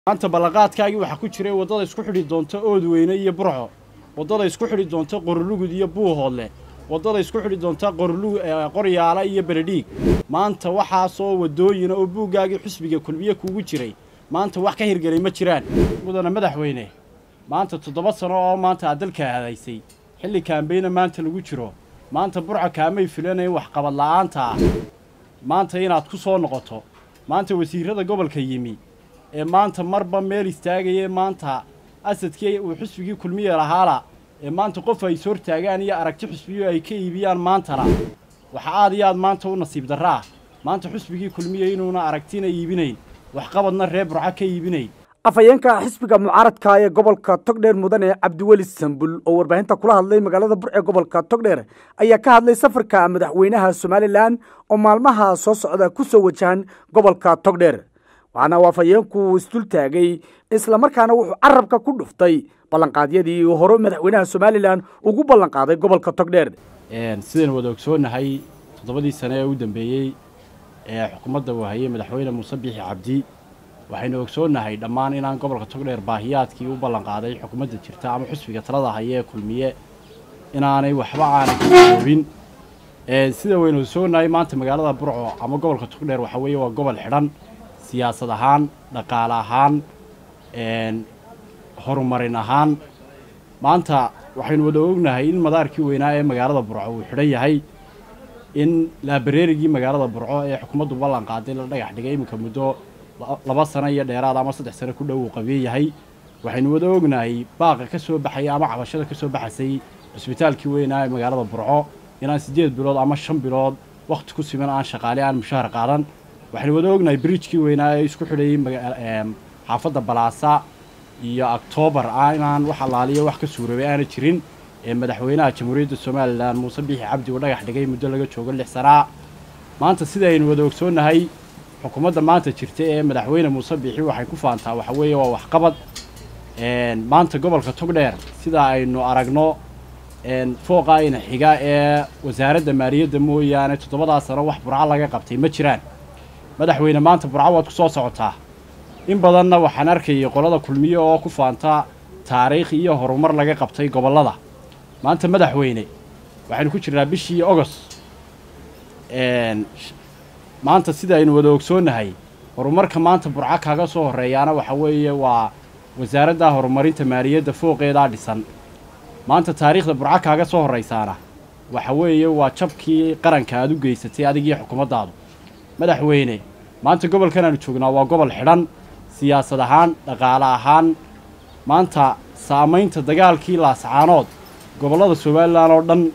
maanta ballanqaadkaagii waxaa ku jiray waddada isku xidhi doonta oodweyne iyo burco waddada isku xidhi doonta qorolugud iyo buuhoodle waddada isku xidhi doonta qoryaala iyo beledhiig maanta waxaasoo waddooyina oo buuggaagii xusbiga kulmiye kuugu jiray maanta wax ka hirgelay ma jiraan mudana madaxweyne maanta toddoba sano oo maanta aad dalka hadaysay xilli kaambeyna maanta lagu jiro maanta burca kaamay filanayn waxqabad la'aanta ah maanta inaad ku soo noqoto maanta wasiirrada gobolka yimi ee maanta marba meel istaagaya maanta asadkii uu xusbigii kulmiye lahaala ee maanta qof ay ishortaagaan iyo aragti xusbiyo ay ka iibiyaan maantana waxa aad iyo aad maanta u nasiib darra ah maanta xusbigii kulmiye inuuna aragtina iibinayn waxqabadna reer burca ka iibinayn afhayeenka xisbiga mucaaradka ee gobolka togdheer mudane cabdiweli sambul oo warbaahinta kula hadlay magaalada burce gobolka togdheer ayaa ka hadlay safarka madaxweynaha somalilan oo maalmaha soo socda ku soo wajahan gobolka togdheer waxaana uu afhayeenku isdul taagay islamarkaana wuxuu carabka ku dhuftay ballanqaadyadii hore madaxweynaha somalilan ugu ballanqaaday gobolka togdheer sidaynu wada ogsoonahay toddobadii sane ee u dambeeyey ee xukuumadda uu hayay madaxweyne muuse biixi cabdi waxaynu ogsoonnahay dhammaan inaan gobolka togdheer baahiyaadkii u ballanqaaday xukuumadda jirta ama xusbiga talada haya ee kulmiye inaanay waxba aanay ka koobin sida waynu ogsoonahay maanta magaalada burco ama gobolka togdheer waxa weeye waa gobol xidhan siyaasad ahaan dhaqaale ahaan horumarin ahaan maanta waxaynu wada ognahay in madaarkii weynaa ee magaalada burco uu xidhan yahay in laabareerigii magaalada burco ee xukuumaddu ballan qaaday la dhagax dhigay iminka muddo laba sano iyo dheeraad ama saddex sano ku dhow uu qabiye yahay waxaynu wada ognahay baaqa ka soo baxaya ama cabashada ka soo baxaysay cusbitaalkii weynaa ee magaalada burco inaan siddeed bilood ama shan bilood wakhti ku siman aan shaqaale aan mushaahar qaadan waxaynu wada ognahay bridjkii weynaa ee isku xidhayay xaafadda balaasa iyo octoobar inaan wax allaaliyo wax ka suuroobay aana jirin ee madaxweynaha jamhuuriyadda somalilan muuse biixi cabdi uu dhagax dhigay muddo laga joogo lix sanaa maanta sida aynu wada ogsoonnahay xukuumadda maanta jirta ee madaxweyne muuse biixi waxay ku faantaa waxa weeye waa waxqabad maanta gobolka togdheer sida aynu aragno fooqa ayna xiga ee wasaaradda maaliyadda mooyaane toddobadaa sano wax burco laga qabtay ma jiraan madaxweyne maanta burco waad ku soo socotaa in badanna waxaan arkayay qolada kulmiye oo ku faanta taariikh iyo horumar laga qabtay gobollada maanta madaxweyne waxaynu ku jirnaa bishii ogost maanta sida aynu wada ogsoonnahay horumarka maanta burco kaga soo horreeyaana waxa weeye waa wasaaradda horumarinta maaliyadda fooqeedaa dhisan maanta taariikhda burco kaaga soo horraysaana waxa weeye waa jabkii qaranka aad u geysatay adigiyo xukuumaddaadu madaxweyne maanta gobolkan aanu joognaa waa gobol xidhan siyaasad ahaan dhaqaale ahaan maanta saamaynta dagaalkii laascaanood gobollada somalilan oo dhan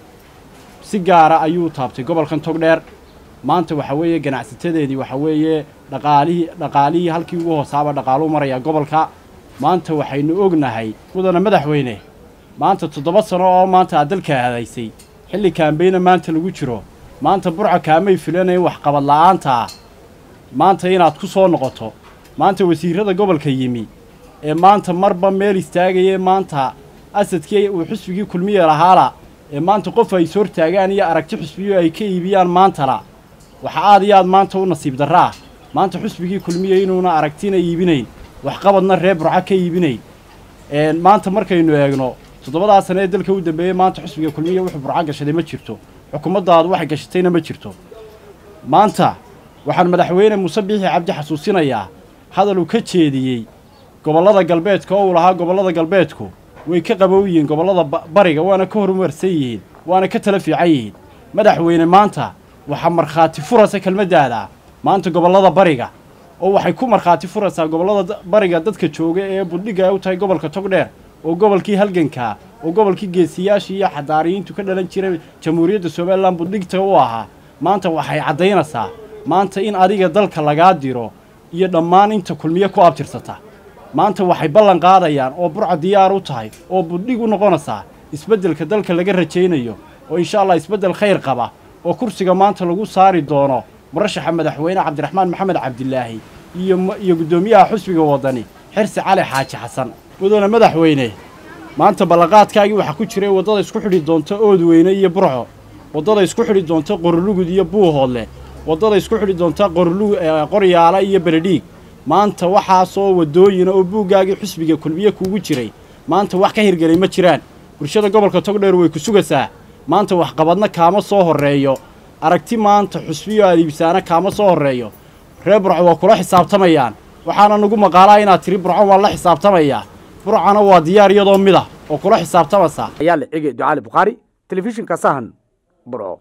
si gaara ayuu taabtay gobolkan togdheer maanta waxa weeye ganacsatadeedii waxa weeye dhaqaalihii dhaqaalihii halkii ugu hoosaaba dhaqaaluu marayaa gobolka maanta waxaynu ognahay mudana madaxweyne maanta toddoba sano oo maanta aad dalka hadaysay xilli kaambeyna maanta lagu jiro maanta burca kaamay filanayn waxqabad la'aanta ah maanta inaad ku soo noqoto maanta wasiirrada gobolka yimi ee maanta marba meel istaagaya maanta asadkii uu xusbigii kulmiye lahaala ee maanta qof ay ishortaagaan iyo aragti xusbiyo ay ka iibiyaan maantana waxa aad iyo aad maanta u nasiib darra ah maanta xusbigii kulmiye inuuna aragtina iibinayn waxqabadna reer burca ka iibinayn maanta markaynu eegno toddobadaa sane ee dalka u dambeeyey maanta xusbiga kulmiye wuxuu burca gashaday ma jirto xukuumaddaadu waxay gashatayna ma jirto maanta waxaan madaxweyne muuse biixi cabdi xasuusinayaa hadal uu ka jeediyey gobollada galbeedka oo uu lahaa gobollada galbeedku way ka qabow yihiin gobollada bariga waana ka horumarsan yihiin waana ka tala fiican yihiin madaxweyne maanta waxaa markhaati furasa kelmaddaada maanta gobollada bariga oo waxay ku markhaati furaysaa gobollada bariga dadka jooga ee buddhigga ay u tahay gobolka togdheer oo gobolkii halgankaa oo gobolkii geesiyaashii iyo xadaariyiintu ka dhalan jiray jamhuuriyadda somalilan buddhigta u ahaa maanta waxay caddaynaysaa maanta in adiga dalka lagaa diro iyo dhammaan inta kulmiye ku abtirsata maanta waxay ballan qaadayaan oo burca diyaar u tahay oo buddhig u noqonaysaa isbeddelka dalka laga rajaynayo oo insha allah isbeddel khayr qaba oo kursiga maanta lagu saari doono murashaxa madaxweyne cabdiraxmaan maxamed cabdilaahi iyo iyo guddoomiyaha xusbiga waddani xirsi cali xaaji xasan mudane madaxweyne maanta ballanqaadkaagii waxaa ku jiray waddada isku xidhi doonta oodweyne iyo burco waddada isku xidhi doonta qorolugud iyo buuhoodle waddada isku xidhi doonta qoryaala iyo beledhiig maanta waxaasoo waddooyina oo buuggaagii xusbiga kulmiye kuugu jiray maanta wax ka hirgelay ma jiraan bulshada gobolka togdheer way ku sugaysaa maanta waxqabadna kaama soo horreeyo aragti maanta xusbiyo aad iibsaana kaama soo horreeyo reer burco waa kula xisaabtamayaan waxaana nagu maqaalaa inaad tiri burco waan la xisaabtamayaa burcana waa diyaar iyadoo mid ah oo kula xisaabtamaysaa ayaa la cigay ducaali bukhaari telefishinka sahan burco